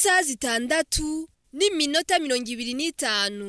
isaha zitandatu n'iminota mirongo ibiri n'itanu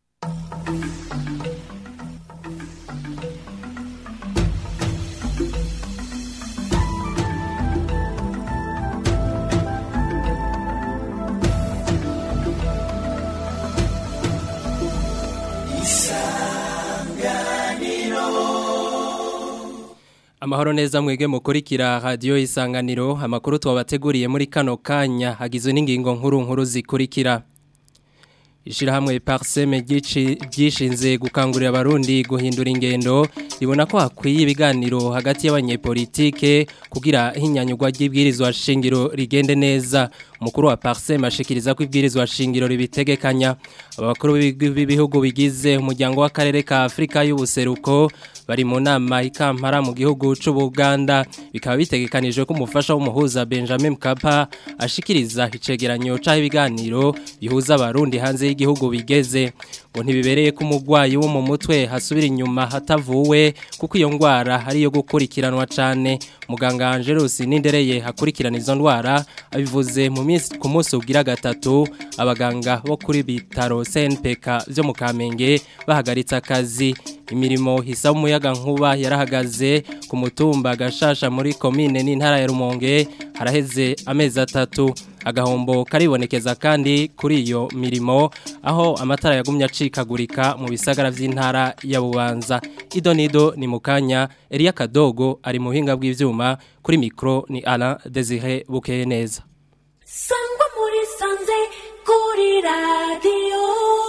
Amahoro neza mwege mukurikira radio isanganiro amakuru twabateguriye muri kano kanya hagizwe n'ingingo nkuru nkuru zikurikira Ishirahamwe Parseme ryishinze gukangurira abarundi guhindura ingendo ribona ko hakwiye ibiganiro hagati y'abanyepolitike kugira hinyanyugwa ry'ibwirizwa shingiro rigende neza umukuru wa Parseme ashikiriza ko ibwirizwa shingiro ribitegekanya abakuru b'ibihugu bigize umuryango w'akarere ka Afrika y'ubuseruko bari mu nama ikampara mu gihugu c'Ubuganda bikaba bitegekanijwe ko umufasha w'umuhuza Benjamin Mkapa ashikiriza icegeranyo c'aho ibiganiro bihuza abarundi hanze y'igihugu bigeze ngo ntibibereye ko umugwayi wo mu mutwe hasubira inyuma hatavuwe kuko iyo ndwara ari iyo gukurikiranwa cane muganga Angelus Nindereye hakurikirana izo ndwara abivuze mu minsi ku munsi ugira gatatu abaganga bo kuri bitaro CNPK byo mu Kamenge bahagaritse akazi imirimo hisa umuyaga nkuba yarahagaze ku mutumba gashasha muri komine n'intara ya Rumonge haraheze amezi atatu agahombo karibonekeza kandi kuri iyo mirimo aho amatara yagumye acikagurika mu bisagara by'intara ya Bubanza idonido ni mukanya Elia Kadogo ari mu buhinga bw'ivyuma kuri mikro ni Alain Desire Bukeye neza Sangwa muri sanze kuri radio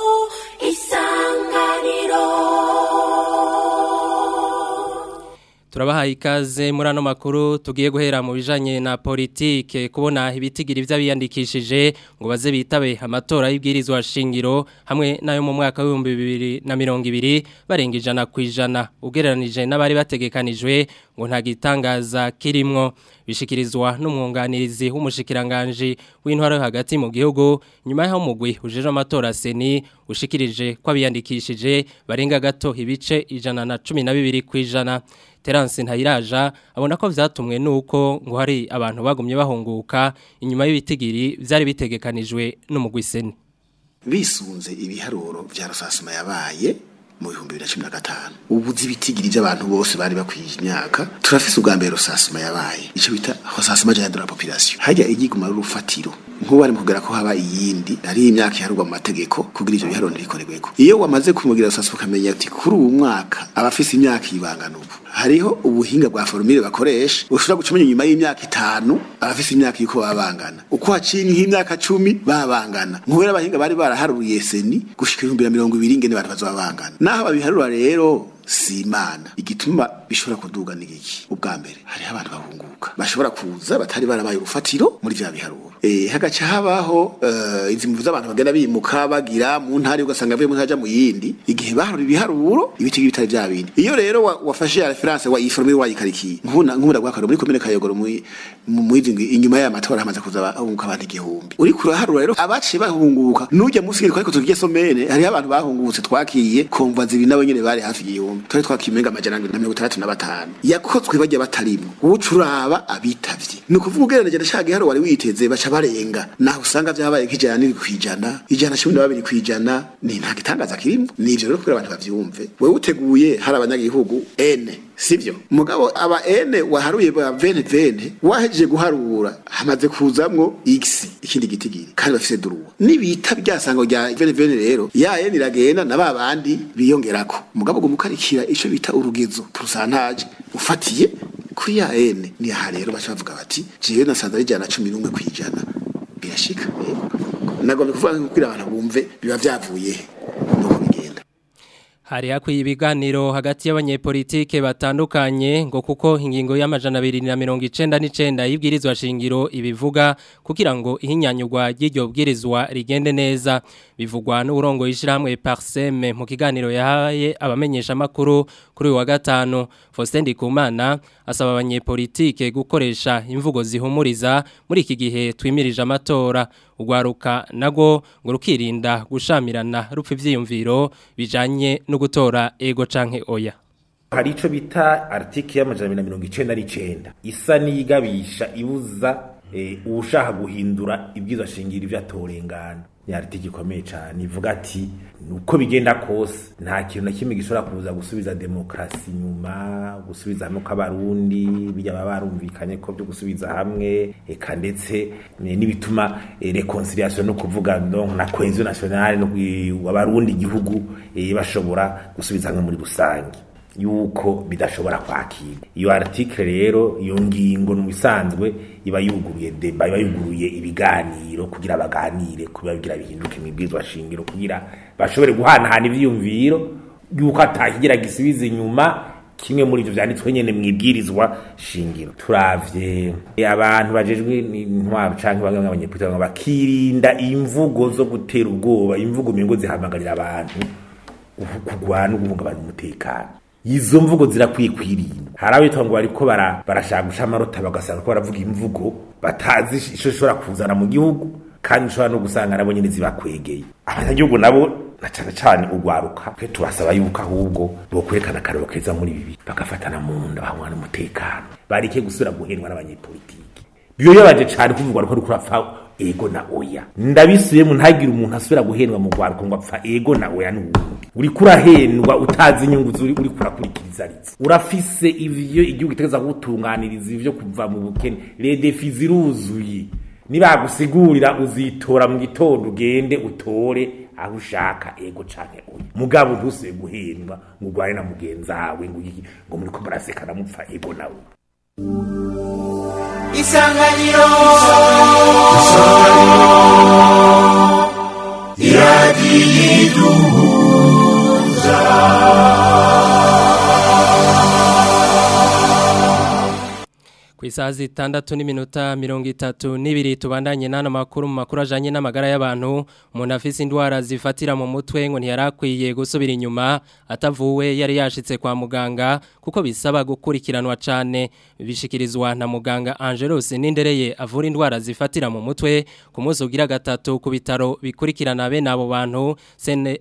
isanganiro Turabahaye ikaze muri ano makuru tugiye guhera mu bijanye na politike kubona ibitigira ivy'abiyandikishije ngo baze bitabe amatora y'ibwirizwa shingiro hamwe nayo mu mwaka wa 2020 barenga ijana kwijana ugereranije n'abari bategekanijwe ngo nta gitangaza kirimwo bishikirizwa n'umwunganirizi w'umushikiranganje w'intwaro hagati mu gihugu nyuma y'aho mugwi ujeje amatora seni ushikirije ko abiyandikishije barenga gato ibice ijana na cumi na bibiri kwijana Terence Ntayiraja abona ko vyatumwe nuko ngo hari abantu bagumye bahunguka inyuma y'ibitigiri vyari bitegekanijwe n'umugwiseni bisunze ibiharuro vya rusasuma yabaye mu bihumbi bibiri na cumi na gatanu ubuzi ibitigiri by'abantu bose bari bakwiye imyaka turafise ubwa mbere rusasuma yabaye ico bita rusasuma jana de la population hajya igiguma rufatiro nkuba ari mukugera ko haba iyindi ari imyaka iharurwa mu mategeko kugira ivyo biharuro ntibikoregweko iyo wamaze kumugira rusasuma ukamenya ati kuri uwu mwaka abafise imyaka ibangana ubu hariho ubuhinga bwa formule bakoresha ushobora gucumenya nyuma y'imyaka itanu abafise imyaka yuko babangana uko haciye nk'imyaka cumi babangana nkubera abahinga bari baraharuriye seni gushika ibihumbi na mirongo ibiri ingene abantu bazobabangana naho babiharura rero si imana igituma bishobora kuduga ni iki ubwa mbere hariho abantu bahunguka bashobora kuza batari barabaye urufatiro muri vya biharuro eh hagaca habaho uh, izi mvuze abantu bagenda bimuka bagira mu ntari ugasanga avuye mu ntaja mu yindi igihe baharura ibiharuro ibiti bitari vya bindi iyo rero wa, wafashe ya reference wa iformule wayikarikiye nkuna nkunda gwakaro muri komine kayogoro mu mu inyuma ya matora hamaze kuza bahunguka abantu igihumbi uri kuraharura rero abaciye bahunguka nujya musigire ariko tugiye somene hariho abantu bahungutse twakiye komva zibi nawe nyene bari hafi igihumbi twari twakimenga amajana na mirongo itandatu na batanu yakozwe bajya batarimwo ucuraba abitavye ni ukuvuga ugereranije na ca giharo wari witeze baca barenga naho usanga vyabaye nk'ijana n'iri kwijana ijana cumi na babiri kwijana ni nta gitangaza kirimwo nivyo rero kugira abantu bavyumve wewe uteguye hari abanyagihugu ene sivyo mugabo aba ene waharuye ba vene vene wahejeje guharura hamaze kuzamwo x ikindi gitigiri kandi bafise duruwa nibita byasango rya vene vene rero ya ene iragenda na babandi biyongerako mugabo gumukarikira ico bita urugezo purusantaje ufatiye kuri ya ene ni aha rero baca bavuga bati jewe nasanze ari ijana na cumi n'umwe kw'ijana birashika nagomba kuvuga kugira abantu bumve biba vyavuye nuko bigenda hari hakwiye ibiganiro hagati y'abanyepolitike batandukanye ngo kuko ingingo y'amajana abiri na mirongo icenda n'icenda y'ibwirizwa shingiro ibivuga kugira ngo ihinyanyurwa ry'iryo bwirizwa rigende neza bivugwa n'uburongo y'ishirahamwe Parseme mu kiganiro yahaye abamenyesha makuru kuri uyu wa gatanu Faustin Ndikumana asaba abanyepolitike gukoresha imvugo zihumuriza muri iki gihe twimirije amatora ugwaruka nago ngo rukirinda gushamirana rupfa ivyiyumviro bijanye no gutora ego canke oya hari ico bita artiki y'amajana abiri na mirongo icenda n'icenda isa n'iyigabisha ibuza eh, ushaka guhindura ibwirizwa shingiro ivyo atorengana yariti gikomeye cyane ivuga ati uko bigenda kose nta kintu na kimwe gishobora kuza gusubiza demokarasi inyuma gusubiza hamwe kw'abarundi bijya baba barumvikanye ko byo gusubiza hamwe eka ndetse eh, n'ibituma eh, reconciliation no kuvuga donc na cohesion nationale no kwi- abarundi igihugu eh, bashobora gusubiza hamwe muri rusange yuko bidashobora kwakira iyo article rero iyo ngingo mu bisanzwe iba yuguruye deba iba yuguruye ibiganiro kugira baganire kuba bigira bihinduke mu bwizwa shingiro kugira bashobore guhanahana ivyiyumviro yuko atakigira gisubiza inyuma kimwe muri ivyo vyanditswe nyene mu ibwirizwa shingiro turavye abantu bajejwe intwaro canke bamwe abanyepolitiki bamwe bakirinda imvugo zo gutera ubwoba imvugo mingo zihamagarira abantu kugwana no guhungabanya umutekano izo mvugo zirakwiye kwirinda hari abitwa ngo bariko bara- barashaka guca amarota bagasanga ko baravuga imvugo batazi ico ishobora kuzana mu gihugu kandi ushobora no gusanga nabo nyene zibakwegeye abanyagihugu nabo na cane cane urwaruka twe tubasaba yuko ahubwo bokwerekana akarero keza muri bibi bagafatana mu nda bahangana umutekano bareke gusubira guhendwa n'abanyepolitiki biyoyobaje cane kuvugwa ko rukura apfa ego na oya ndabisubiyemo ntagire umuntu asubira guhendwa mu rwaruka ngo apfa ego na oya n'ubundi uriko urahendwa utazi inyungu zuri uriko urakurikiriza ritse urafise ivyo igihugu gitegereza kugutunganiriza ivyo kuva mu bukene redefi ziruzuye nibagusigurira uzitora mu gitondo ugende utore aho ushaka ego canke oya mugabo ntusubire guhendwa ngo urwane na mugenzawe ngo iki ngo muriko murasekana mupfa ego nawe isanganiro ku isaha zitandatu n'iminota mirongo itatu n'ibiri tubandanye n'ano makuru mu makuru ajanye n'amagara y'abantu umuntu afise indwara zifatira mu mutwe ngo ntiyarakwiye gusubira inyuma atavuwe yari yashitse kwa muganga kuko bisaba gukurikiranwa cane bishikirizwa na muganga Angelos Nindereye avura indwara zifatira mu mutwe ku munsi ugira gatatu ku bitaro bikurikirana bene abo bantu CN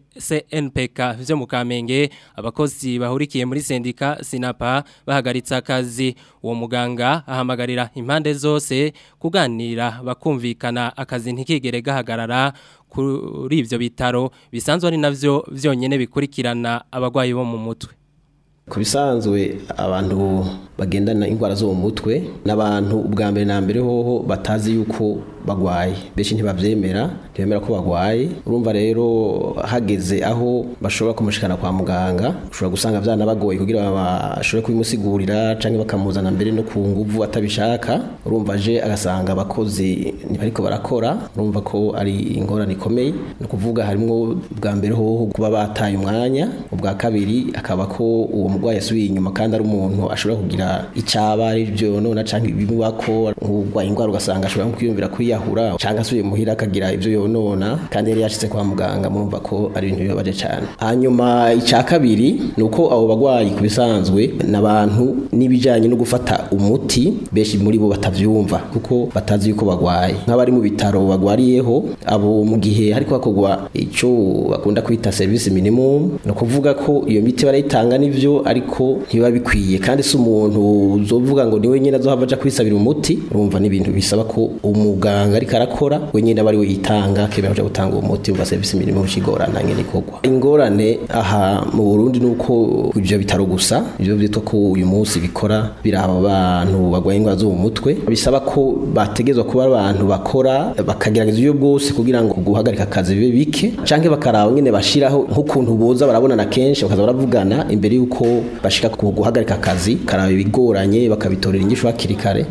CNPK vyo mu Kamenge abakozi bahurikiye muri sendika Sinapa bahagaritse akazi uwo muganga ahamagarira impande zose kuganira bakumvikana akazi ntikigere gahagarara kuri ivyo bitaro bisanzwe ari navyo vyonyene bikurikirana abagwayi bo mu mutwe ku bisanzwe abantu bagendana indwara zo mu mutwe n'abantu ubwa mbere na mbere hoho batazi yuko bagwaye benshi ntibavyemera ntibemera ko bagwaye urumva rero hageze aho bashobora kumushikana kwa muganga ushobora gusanga vyana bagoye kugira bashobore kubimusigurira canke bakamuzana mbere no ku nguvu atabishaka urumva je agasanga abakozi ntibariko barakora urumva ko ari ingorane ikomeye ni ukuvuga harimwo bwa mbere hoho kuba bataye umwanya ubwa kabiri akaba ko uwo murwayi yasubiye inyuma kandi ari umuntu ashobora kugira icaba ari byo nona canke ibimubako nk'urwaye indwara ugasanga ashobora nko kwiyumvira kwiyahura canke asubiye muhira akagira ivyo yonona kandi yari yashitse kwa muganga murumva ko ari ibintu bibabaje cane hanyuma ica kabiri ni uko abo bagwayi ku bisanzwe n'abantu n'ibijanye no gufata umuti benshi muri bo batavyumva kuko batazi yuko bagwaye nk'abari mu bitaro bagwariyeho abo mu gihe hariko hakorwa ico bakunda kwita service minimum no kuvuga ko iyo miti barayitanga nivyo ariko ntibiba bikwiye kandi si umuntu uzovuga ngo niwe nyine azohava aja kwisabira umuti urumva n'ibintu bisaba ko umuganga ariko arakora we nyine aba ari we yitanga kemera kuja gutanga uwo muti umva service minimum cigorana ngene ikorwa ingorane aha mu Burundi nuko ivyo bitaro gusa ivyo vyitwa ko uyu munsi bikora biraba abantu bagwaye indwara zo mu mutwe bisaba ko bategezwa kuba abantu bakora bakagerageza uburyo bwose kugira ngo guhagarika akazi bibe bike canke bakaraba nyene bashiraho nk'ukuntu boza barabonana kenshi bakaza baravugana imbere yuko bashika ku guhagarika akazi karaba ibigoranye bakabitorera inyishu hakiri kare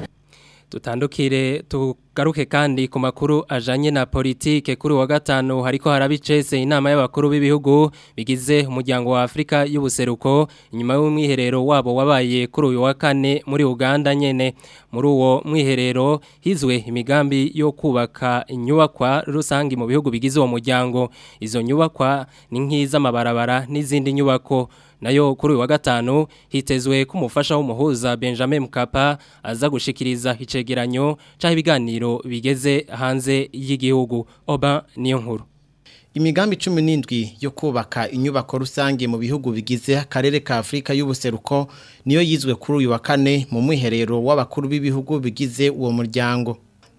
Tutandukire tugaruke kandi ku makuru ajanye na politike kuri wa gatanu hariko harabicese inama y'abakuru b'ibihugu bigize umuryango wa Afrika y'ubuseruko inyuma y'umwiherero wabo wabaye kuri uyu wa kane muri Uganda nyene muri uwo mwiherero hizwe imigambi yo kubaka inyubakwa rusangi mu bihugu bigize uwo muryango izo nyubakwa ni nk'iz'amabarabara n'izindi nyubako nayo kuri uyu wa gatanu hitezwe ko umufasha w'umuhuza Benjamin Mkapa aza gushikiriza icegeranyo cy'aho ibiganiro bigeze hanze y'igihugu oba niyo nkuru Imigambi cumi n'indwi yo kubaka inyubako rusange mu bihugu bigize akarere ka Afrika y'ubuseruko niyo yizwe kuri uyu wa kane mu mwiherero w'abakuru b'ibihugu bigize uwo muryango.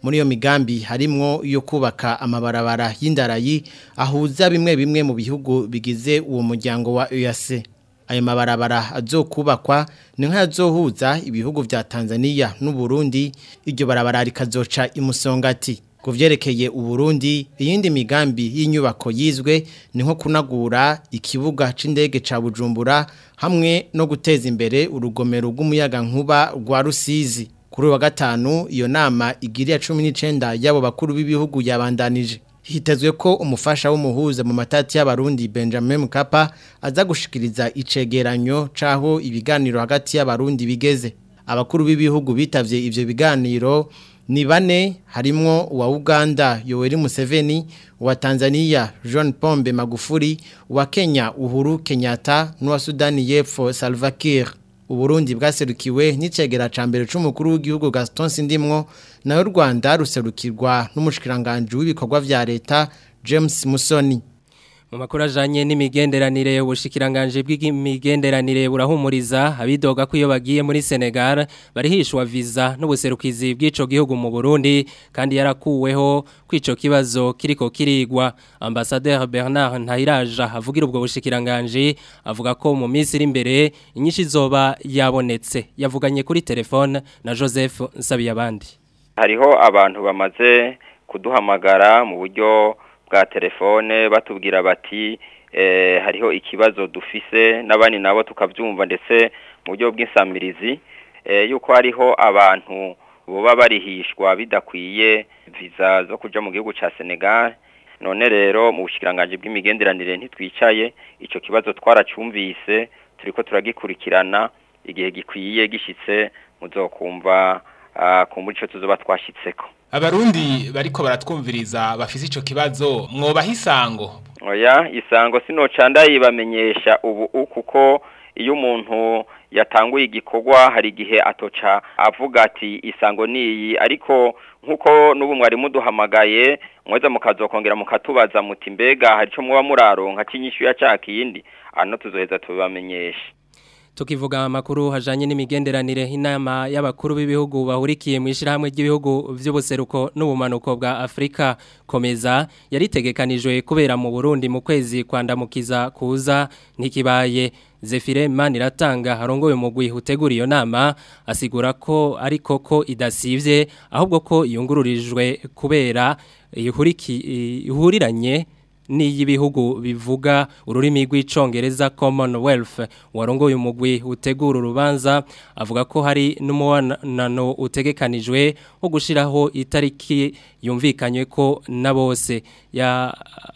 muri iyo migambi harimwo yo kubaka amabarabara y'indarayi ahuza bimwe bimwe mu bihugu bigize uwo muryango wa EAC ayo mabarabara azokubakwa ni nk'ayazohuza ibihugu vya Tanzania n'u Burundi iryo barabara rikazoca imusongati ku vyerekeye uburundi iyindi migambi y'inyubako yizwe ni nko kunagura ikibuga c'indege ca bujumbura hamwe no guteza imbere urugomero rw'umuyaga nkuba rwa rusizi kuri uyu wa gatanu iyo nama igiriya cumi n'icenda y'abo bakuru b'ibihugu yabandanije hitezwe ko umufasha w'umuhuza mu matati y'abarundi benjamin mukapa aza gushikiriza icegeranyo c'aho ibiganiro hagati y'abarundi bigeze abakuru b'ibihugu bitavye ivyo biganiro ni bane harimwo uwa Uganda Yoweri Museveni uwa Tanzania John Pombe Magufuli uwa Kenya Uhuru Kenyatta n'uwa Sudani y'Epfo Salva Kiir Uburundi bwaserukiwe n'icegera ca mbere c'umukuru w'igihugu Gaston Sindimwo nayo Rwanda ruserukirwa n'umushikiranganje w'ibikorwa vya leta James Musoni mu makuru ajanye n'imigenderanire ubushikiranganje bw'imigenderanire burahumuriza abidoga ko iyo bagiye muri Senegal barihishwa visa n'ubuserukizi bw'ico gihugu mu Burundi kandi yarakuweho kwico kibazo kiriko kirigwa ambassadeur Bernard Ntahiraja avugira ubwo bushikiranganje avuga ko mu minsi iri imbere inyinshi zoba yabonetse yavuganye kuri telefone na Joseph Nsabiyabandi hariho abantu bamaze kuduhamagara mu buryo bwa telefone batubwira bati hariho ikibazo dufise n'abandi nabo tukabyumva ndetse mu buryo bw'insamirizi yuko hariho abantu baba barihishwa bidakwiye viza zo kujya mu gihugu cya senegal none rero mu bushikiranganje bw'imigenderanire ntitwicaye icyo kibazo twaracyumvise turi ko turagikurikirana igihe gikwiye gishyitse muzokumva kumbura icyo tuzoba twashyitseko abarundi bariko baratwumviriza bafise ico kibazo mwobaha isango oya isango sinoca ndayibamenyesha ubu kuko iyo umuntu yatanguye igikorwa hari igihe atoca avuga ati isango niyi ariko nkuko n'ubu mwari muduhamagaye mweza mukazokongera mukatubaza muti mbega hari ico muba muraronka cy'inyishu ya cakindi ano tuzoheza tubamenyesha tukivuga amakuru hajanye n'imigenderanire inama y'abakuru b'ibihugu bahurikiye mu ishirahamwe ry'ibihugu vy'ubuseruko n'ubumanuko bwa Afrika komeza yaritegekanijwe kubera mu Burundi mu kwezi kwandamukiza kuza ntikibaye Zefire Maniratanga harongoye umugwi utegura iyo nama asigura ko ariko ko idasivye ahubwo ko iyungururijwe kubera ihuriki ihuriranye n'iyibihugu bivuga ururimi rw'icongereza Commonwealth warongoye umugwi utegura urubanza avuga ko hari n'umuwanano utegekanijwe wo gushiraho itariki yumvikanywe ko na bose ya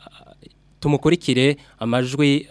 tumukurikire amajwi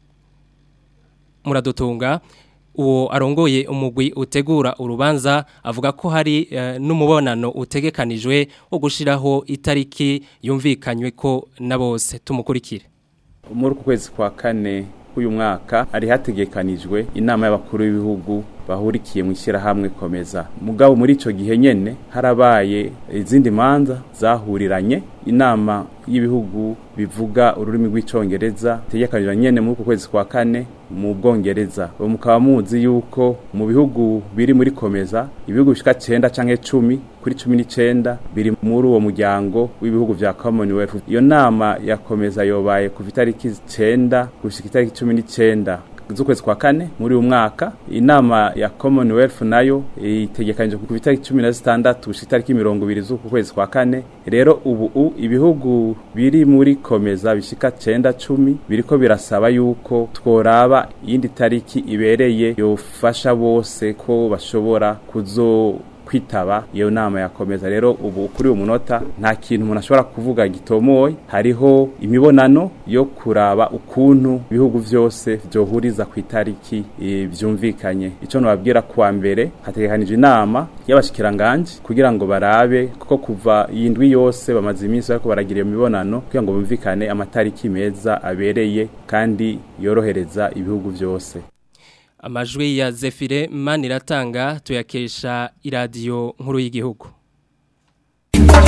muradutunga uwo arongoye umugwi utegura urubanza avuga ko hari n'umubonano utegekanijwe wo gushiraho itariki yumvikanywe ko na bose tumukurikire muri uku kwezi kwa kane k'uyu mwaka hari hategekanijwe inama y'abakuru b'ibihugu bahurikiye mu ishyirahamwe komeza mugabo muri icyo gihe nyine harabaye izindi manza zahuriranye inama y'ibihugu bivuga ururimi rw'icyongereza itegekanijwe nyine muri uku kwezi kwa kane mu bwongereza mukaba muzi yuko mu bihugu biri muri komeza ibihugu bishika cyenda cyangwa icumi kuri cumi n'icyenda biri muri uwo muryango w'ibihugu bya commonwealth iyo nama yakomeza yobaye kuva itariki icyenda gushyika itariki cumi n'icyenda z'ukwezi kwa kane muri uyu mwaka inama ya commonwealth nayo itegekanije ku itariki cumi na zitandatu gushika itariki mirongo ibiri z'uku kwezi kwa kane rero ubu ibihugu biri muri komeza bishika cenda cumi biriko birasaba yuko tworaba iyindi tariki ibereye yofasha bose ko bashobora kuzo kwitaba iyo nama yakomeza rero ubu kuri uyu munota nta kintu umuntu ashobora kuvuga gitomoye hariho imibonano yo kuraba ukuntu ibihugu byose byohuriza ku itariki byumvikanye icyo nababwira kuwa mbere hategekanijwe inama y'abashikiranganje kugira ngo barabe kuko kuva iyi ndwi yose bamaze iminsi bariko baragira iyo mibonano kugira ngo bumvikane amatariki meza abereye kandi yorohereza ibihugu byose amajwi ya Zefire Maniratanga tuyakesha iradiyo nkuru y'igihugu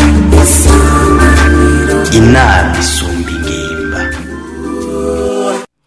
inama isumba ingimba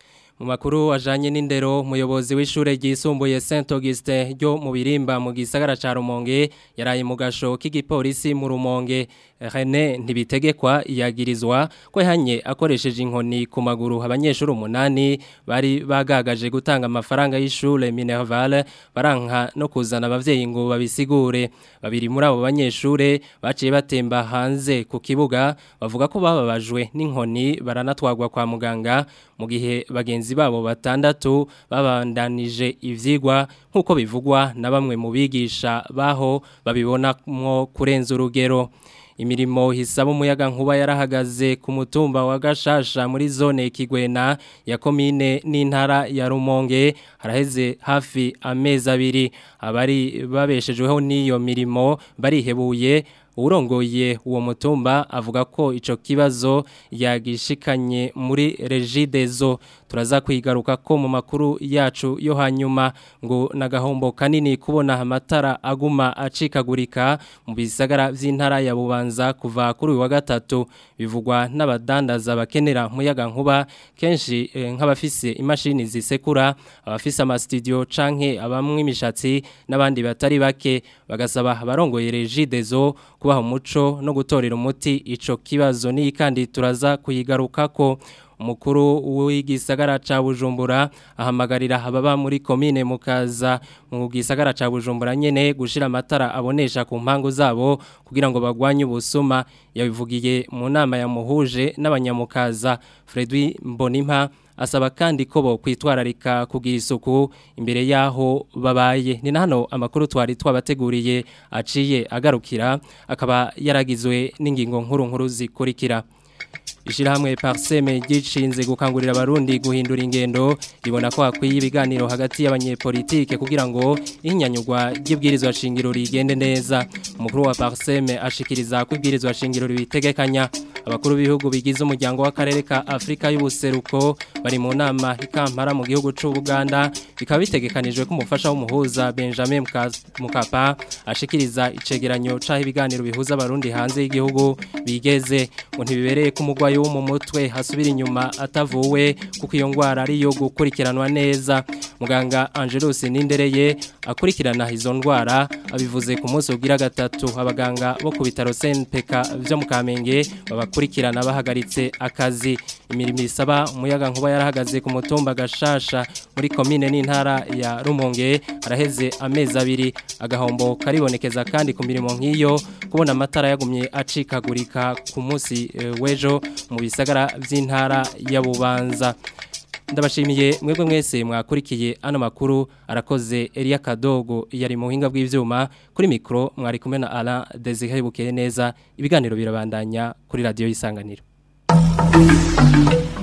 mu makuru ajanye n'indero umuyobozi w'ishure ryisumbuye Saint Augustin ryo mu birimba mu gisagara ca Rumonge yaraye mu gasho k'igipolisi mu Rumonge René ntibitegekwa yagirizwa ko yahanye akoresheje inkoni ku maguru abanyeshuri umunani bari bagagaje gutanga amafaranga y'ishure Minerval baranka no kuzana abavyeyi ngo babisigure babiri muri abo banyeshure baciye batemba hanze ku kibuga bavuga ko bababajwe n'inkoni baranatwagwa kwa muganga mu gihe bagenzi babo batandatu babandanije ivyigwa nk'uko bivugwa na bamwe mu bigisha baho babibonamwo kurenza urugero imirimo hisaba umuyaga nkuba yarahagaze ku mutumba wa Gashasha muri zone Kigwena ya komine n'intara ya Rumonge haraheze hafi amezi abiri abari babeshejweho n'iyo mirimo barihebuye urongoye uwo mutumba avuga ko ico kibazo yagishikanye muri Regidezo turaza kwigaruka ko mu makuru yacu yo hanyuma ngo nagahombo kanini kubona amatara aguma acikagurika mu bisagara vy'intara ya Bubanza kuva kuri uyu wa gatatu bivugwa n'abadandaza bakenera muyaga nkuba kenshi eh, nk'abafise imashini zisekura abafise ama studio canke abamwe imishatsi n'abandi batari bake bagasaba abarongoye Regidezo kubaha umuco no gutorera umuti ico kibazo ni kandi turaza kuyigarukako umukuru w'igisagara ca Bujumbura ahamagarira ababa muri komine mukaza mu gisagara ca Bujumbura nyene gushira amatara abonesha ku mpango zabo kugira ngo bagwanye ubusuma yabivugiye mu nama ya muhuje n'abanyamukaza Fredwi Mbonimpa asaba kandi ko bo kwitwararika kugira isuku imbere yaho babaye ni hano amakuru twari twabateguriye aciye agarukira akaba yaragizwe n'ingingo nkuru nkuru zikurikira Ishirahamwe Parseme gishinze gukangurira abarundi guhindura ingendo ribona ko hakwiye ibiganiro hagati y'abanyepolitike kugira ngo inyanyugwa ry'ibwirizwa shingiro rigende neza umukuru wa Parseme ashikiriza ko ibwirizwa shingiro ribitegekanya abakuru b'ibihugu bigize umuryango w'akarere ka Afrika y'ubuseruko bari mu nama ikampara mu gihugu c'u Buganda bikaba bitegekanijwe ko umufasha w'umuhuza Benjamin Mukapa ashikiriza icegeranyo caho ibiganiro bihuza abarundi hanze y'igihugu bigeze ngo ntibibereye ko umugwayi wo mu mutwe hasubira inyuma atavuwe kuko iyo ngwara ari yo gukurikiranwa neza muganga Angelus Nindereye akurikirana izo ndwara abivuze ku munsi ugira gatatu abaganga bo ku bitaro CNPK byo mu Kamenge babakurikirana bahagaritse akazi imirimo isaba umuyaga nkuba yarahagaze ku mutumba gashasha muri komine n'intara ya Rumonge araheze amezi abiri agahombo karibonekeza kandi ku mirimo nk'iyo kubona amatara yagumye acikagurika ku munsi e, wejo mu bisagara by'intara ya Bubanza ndabashimiye mwebwe mwese mwakurikiye ano makuru arakoze Elia Kadogo yari mu hinga bw'ivyuma kuri mikro mwari kumwe na Alain Desire bukeye neza ibiganiro birabandanya kuri radio yisanganiro